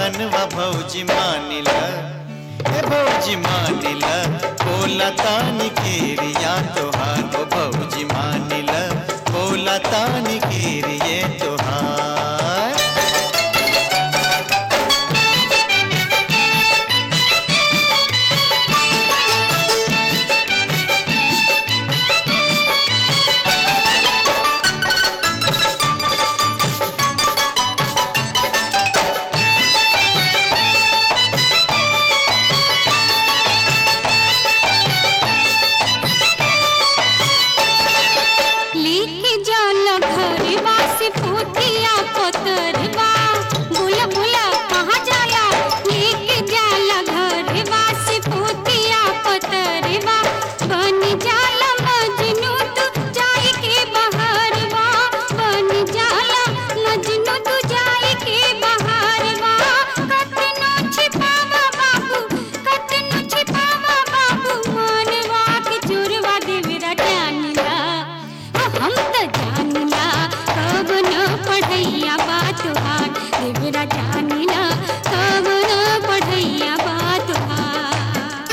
कहनवा भौजी मानिला ए भौजी मानिला बोला तानी केरिया तोहार ओ भौजी मानिला बोला तानी केरिए तोहार लेके जाला घरवा से पोतिया कोतरवा बुला बुला कहाँ जाला लेके जाला घरवा से पोतिया कोतरवा बन जाला मजनू तू जाए के बहारवा बन जाला मजनू तू जाए के बहारवा कतनो छिपावा बाबू कतनो छिपावा बाबू मनवा के चोरवा देवरा जानिला ओ हम त जानिला कब न पढ़ैया बात हार देवरा जानिला कब न पढ़ैया बात हार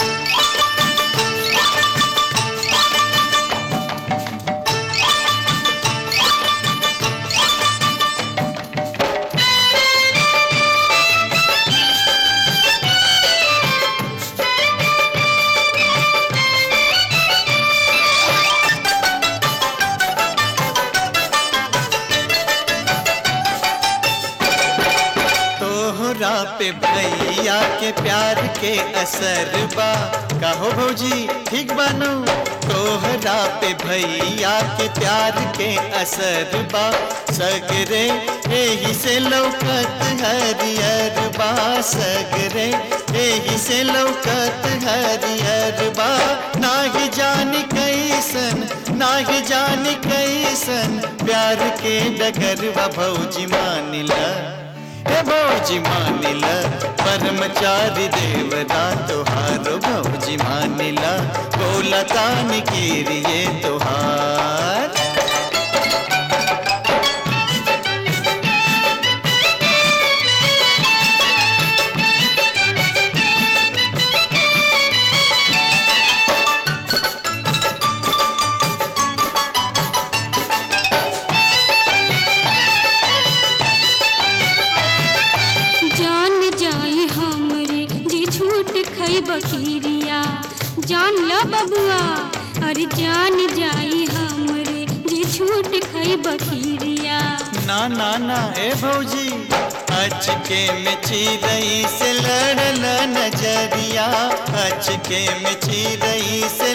तोहरा पे भैया के प्यार के असर बा कहो भौजी ठीक बानो तोहरा पे भैया के प्यार के असर बा सगरे एही से लौकत हरियर बा सगरे एही से लौकत हरियर बा नाही जानी कैसन नाही जानी कैसन प्यार के डगरवा भौजी मानिला हे भौजी मानिल परमचारी देवता तोहारो भौजी मानिल बोला तान कीरिए तोहार जान जाए हमरे जे झूठ खई बखीरिया जान ल बबुआ अरे जान जाए हमरे जे झूठ खई बखीरिया ना ना ना ए भौजी अचके में चिरई से लड़ल नजरिया अचके में चिरई से